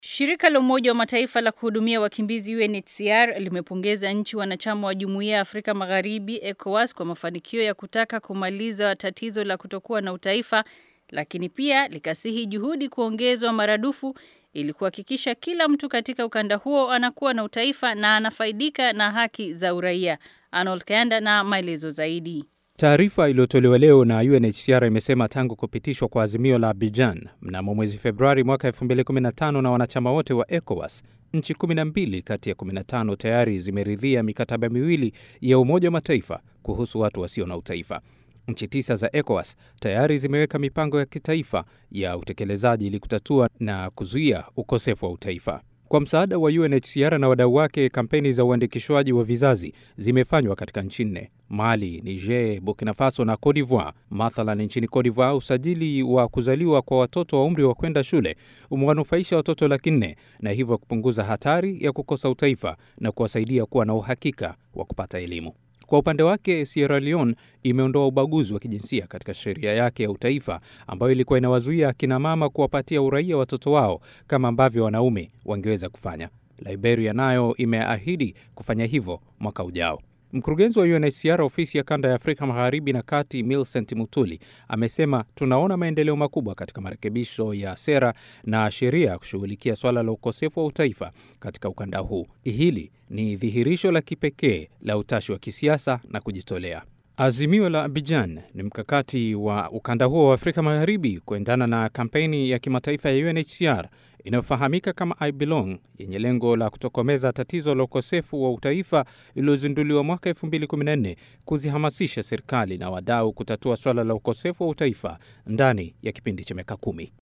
Shirika la Umoja wa Mataifa la kuhudumia wakimbizi UNHCR limepongeza nchi wanachama wa Jumuiya ya Afrika Magharibi ECOWAS kwa mafanikio ya kutaka kumaliza tatizo la kutokuwa na utaifa, lakini pia likasihi juhudi kuongezwa maradufu ili kuhakikisha kila mtu katika ukanda huo anakuwa na utaifa na anafaidika na haki za uraia. Arnold Kayanda na maelezo zaidi. Taarifa iliyotolewa leo na UNHCR imesema tangu kupitishwa kwa azimio la Abidjan mnamo mwezi Februari mwaka 2015 na wanachama wote wa ECOWAS, nchi 12 kati ya 15 tayari zimeridhia mikataba miwili ya Umoja wa Mataifa kuhusu watu wasio na utaifa. Nchi tisa za ECOWAS tayari zimeweka mipango ya kitaifa ya utekelezaji ili kutatua na kuzuia ukosefu wa utaifa. Kwa msaada wa UNHCR na wadau wake, kampeni za uandikishwaji wa vizazi zimefanywa katika nchi nne: Mali, Niger, Burkina Faso na Cote d'Ivoire. Mathalan, nchini Cote d'Ivoire, usajili wa kuzaliwa kwa watoto wa umri wa kwenda shule umewanufaisha watoto laki nne na hivyo kupunguza hatari ya kukosa utaifa na kuwasaidia kuwa na uhakika wa kupata elimu. Kwa upande wake Sierra Leone imeondoa ubaguzi wa kijinsia katika sheria yake ya utaifa ambayo ilikuwa inawazuia akina mama kuwapatia uraia watoto wao kama ambavyo wanaume wangeweza kufanya. Liberia nayo imeahidi kufanya hivyo mwaka ujao. Mkurugenzi wa UNHCR ofisi ya kanda ya Afrika magharibi na kati, Millicent Mutuli, amesema tunaona maendeleo makubwa katika marekebisho ya sera na sheria kushughulikia swala la ukosefu wa utaifa katika ukanda huu. Hili ni dhihirisho la kipekee la utashi wa kisiasa na kujitolea. Azimio la Abidjan ni mkakati wa ukanda huo wa Afrika magharibi kuendana na kampeni ya kimataifa ya UNHCR inayofahamika kama I Belong yenye lengo la kutokomeza tatizo la ukosefu wa utaifa iliyozinduliwa mwaka 2014 kuzihamasisha serikali na wadau kutatua swala la ukosefu wa utaifa ndani ya kipindi cha miaka kumi.